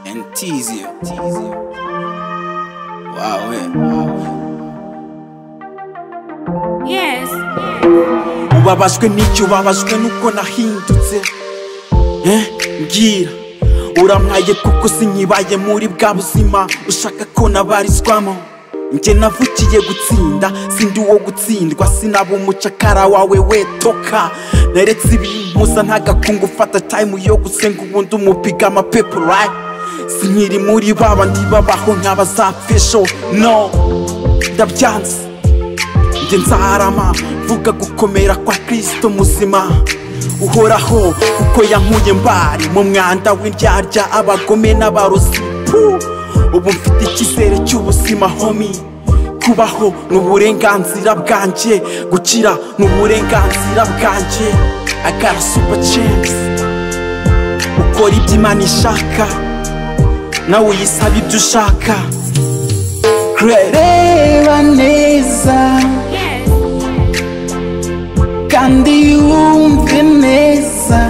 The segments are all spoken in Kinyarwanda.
and tease you. Tease you. Wow, we. Wow, Yes. we. Ubabajwe n'icyo ubabajwe nuko nahindutse Eh, mbwira uramwaye kuko sinkibaye muri bwa buzima ushaka ko nabarizwamo njye navukiye gutsinda sindi uwo gutsindwa sinaba umucakara wawe we toka naretse ibimpuza ntagakungu ufata tayimu yo gusenga ubundi umupiga amapepo right sinkiri muri baba ndibabaho nk'abazapfesho no ndabyanze njye nzarama vuga gukomera kwa kristo muzima uhoraho kuko yankuye mbari mu mwanda w'indyarya abagome n'abarozi Puh! ubu mfite icyizere cy'ubuzima homi kubaho ni uburenganzira bwanjye gukira ni uburenganzira bwanjye agara super chance ukora ibyo imana ishaka nawe uyisaba ibyo ushaka reba neza Yes. kandi wumve neza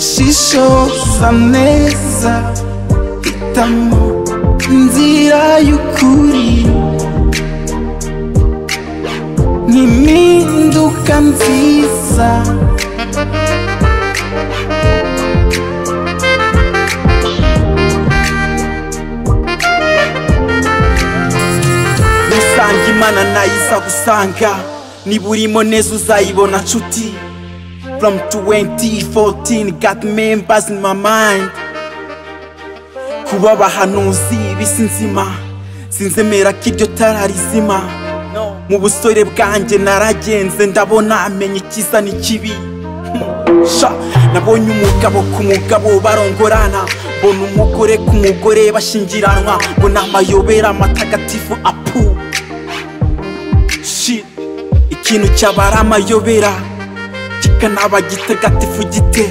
shishoza neza hitamo inzira y'ukuri n'impinduka nziza nusanga imana nayiza gusanga niba urimo neza uzayibona nshuti from 2014 got members in my mind kuba abahanuzi bisi nzima sinzemera ko iryo tara rizima mu busore bwanjye naragenze ndabona menya ikiza n'ikibi sha nabonye umugabo ku mugabo barongorana mbona umugore ku mugore bashyingiranwa mbona amayobera amatagatifu apu shit ikintu cyaba ari amayobera kikanaba gitagatifu gite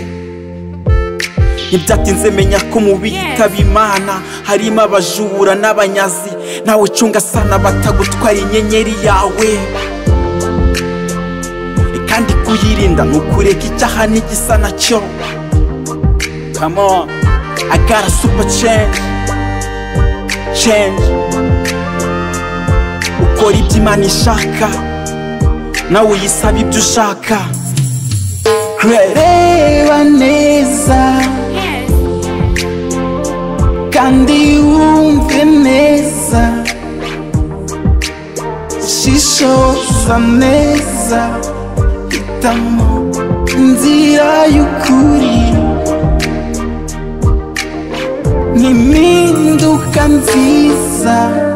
ntibyatinze menya ko mu bitaba imana harimo abajura n'abanyazi nawe ucunga sana batagutwara inyenyeri yawe kandi kuyirinda ni ukureka icyaha n'igisa nacyo come on i got a super change change ukora ibyo imana ishaka nawe uyisaba ibyo ushaka reba neza Yes. kandi wumve neza shishoza neza hitamo inzira y'ukuri n'impinduka nziza